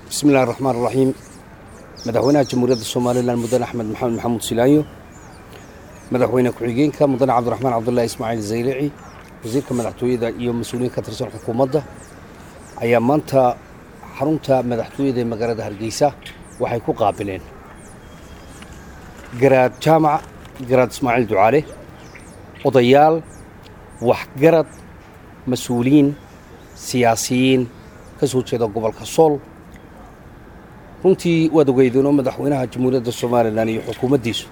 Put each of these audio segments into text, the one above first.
bismi illahi raxmaan raxiim madaxweynaha jamhuuriyadda somalilan mudane axmed maxamed maxamuud silaayo madaxweyne ku-xigeenka mudane cabdiraxmaan cabdullaahi ismaaciil zaylici wasiirka madaxtooyada iyo mas-uuliyiin ka tirsan xukuumadda ayaa maanta xarunta madaxtooyada ee magaalada hargeysa waxay ku qaabileen garaad jaamac garaad ismaaciil ducaale odayaal waxgarad mas-uuliyiin siyaasiyiin ka soo jeeda gobolka sool runtii waad ogeydeenoo madaxweynaha jamhuuriyadda somalilan iyo xukuumaddiisu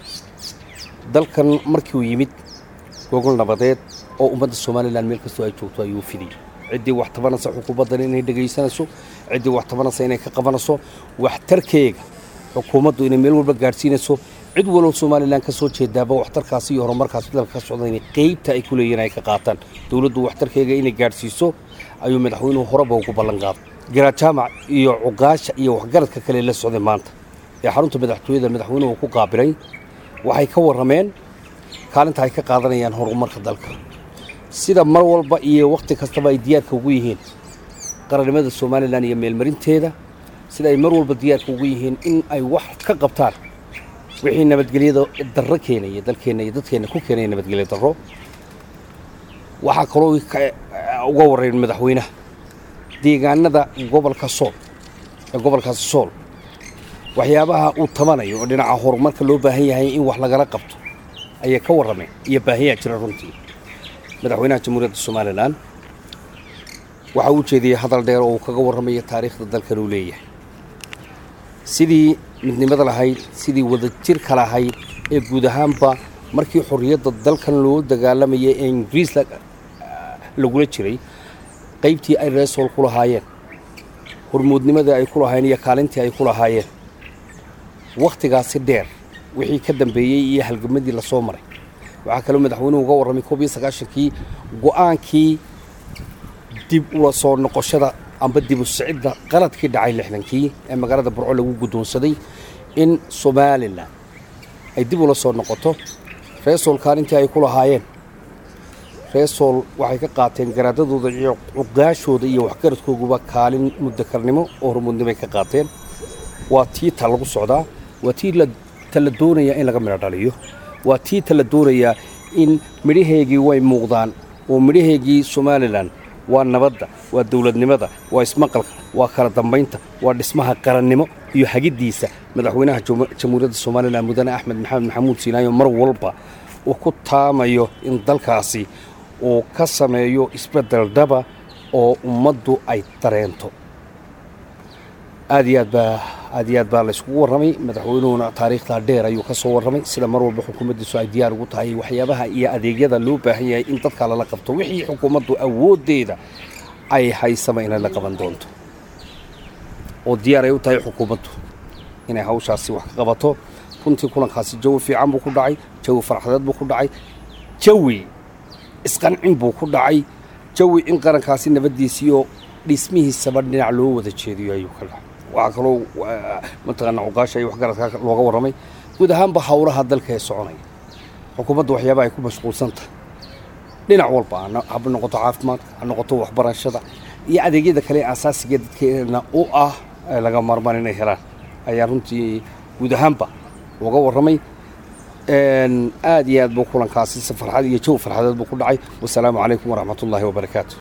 dalkan markii uu yimid gogol nabadeed oo ummadda somalilan meel kastoo ay joogto ayuu fidiyey ciddii wax tabanaysa xukuumaddan inay dhegaysanayso ciddii wax tabanaysa inay ka qabanayso waxtarkeega xukuumaddu inay meel walba gaadhsiinayso cid walow somalilan ka soo jeedaaba waxtarkaasi iyo horumarkaasi dalka ka socda inay qeybta ay ku leeyihin ay ka qaataan dowladdu waxtarkeega inay gaadhsiiso ayuu madaxweynuhu horeba ugu ballan qaaday garaad jaamac iyo cuqaasha iyo waxgaradka kale la socday maanta ee xarunta madaxtooyada madaxweynuhu ku qaabilay waxay ka warrameen kaalinta ay ka qaadanayaan horumarka dalka sida mar walba iyo wakhti kastaba ay diyaarka ugu yihiin qarannimada somalilan iyo meelmarinteeda sida ay mar walba diyaarka ugu yihiin in ay wax ka qabtaan wixii nabadgelyada darro keenaya dalkeenna iyo dadkeenna ku keenaya nabadgelyo darro waxaa kaloo uga warrayn madaxweynaha deegaanada gobolka sool ee gobolkaasi sool waxyaabaha uu tabanayo oo dhinaca horumarka loo baahan yahay in wax lagala qabto ayay ka warrameen iyo baahiyaa jira runtii madaxweynaha jamhuuriyadda somalilan waxa uu jeediyey hadal dheer oo uu kaga warramayo taariikhda dalkan uu leeyahay sidii midnimada lahayd sidii wadajirka lahayd ee guud ahaanba markii xorriyadda dalkan loo dagaalamayay ee ingiriis lagula jiray qaybtii ay reesool ku lahaayeen hormuudnimadii ay ku lahaayeen iyo kaalintii ay ku lahaayeen wakhtigaasi dheer wixii ka dambeeyey iyo halgamadii la soo maray waxaa kaloo madaxweynuhu uga warramay koob iyo sagaashankii go'aankii dib ula soo noqoshada amba dib u sicidda qaladkii dhacay lixdankii ee magaalada burco lagu guddoonsaday in somalilan ay dib ula soo noqoto reesool kaalintii ay ku lahaayeen reesool waxay ka qaateen garaadadooda iyo cuqaashooda iyo waxgaradkooguba kaalin muddakarnimo oo hormuudnimoay ka qaateen waa tii ta lagu socdaa waa tii ta la doonayaa in laga midho dhaliyo waa tii ta la doonayaa in midhaheegii way muuqdaan oo midhaheegii somalilan waa nabadda waa dowladnimada waa ismaqalka waa kala dambaynta waa dhismaha qarannimo iyo hagiddiisa madaxweynaha jamhuuriyadda somalilan mudane axmed maxamed maxamuud siinaayo mar walba uu ku taamayo in dalkaasi uu ka sameeyo isbeddel dhaba oo ummaddu ay dareento aad iyo aad baa aad iyo aad baa layskugu warramay madaxweynuhuna taariikhdaa dheer ayuu ka soo warramay sida mar walba xukuumaddiisu ay diyaar ugu tahay waxyaabaha iyo adeegyada loo baahan yahay in dadka lala qabto wixii xukuumaddu awooddeeda ay haysama inay la qaban doonto oo diyaar ay u tahay xukuumaddu inay hawshaasi wax ka qabato runtii kulankaasi jawi fiican buu ku dhacay jawi farxadeed buu ku dhacay jawi isqancin buu ku dhacay jawi in qarankaasi nabaddiisiiyo dhismihiisaba dhinac loo wada jeediyo ayuu ka dhacay waxaa kaloo mataqaana cuqaasha iyo waxgaradka looga warramay guud ahaanba howlaha dalka ee soconaya xukuumadda waxyaabaha ay ku mashquulsan tahay dhinac walba haba noqoto caafimaadka ha noqoto waxbarashada iyo adeegyada kale ee asaasiga dadkeena u ah laga maarmaan inay helaan ayaa runtii guud ahaanba looga warramay aad iyo aad buu kulankaasi si farxad iyo jaw farxadeed buu ku dhacay wasalaamu calaykum waraxmat ullaahi wabarakaatu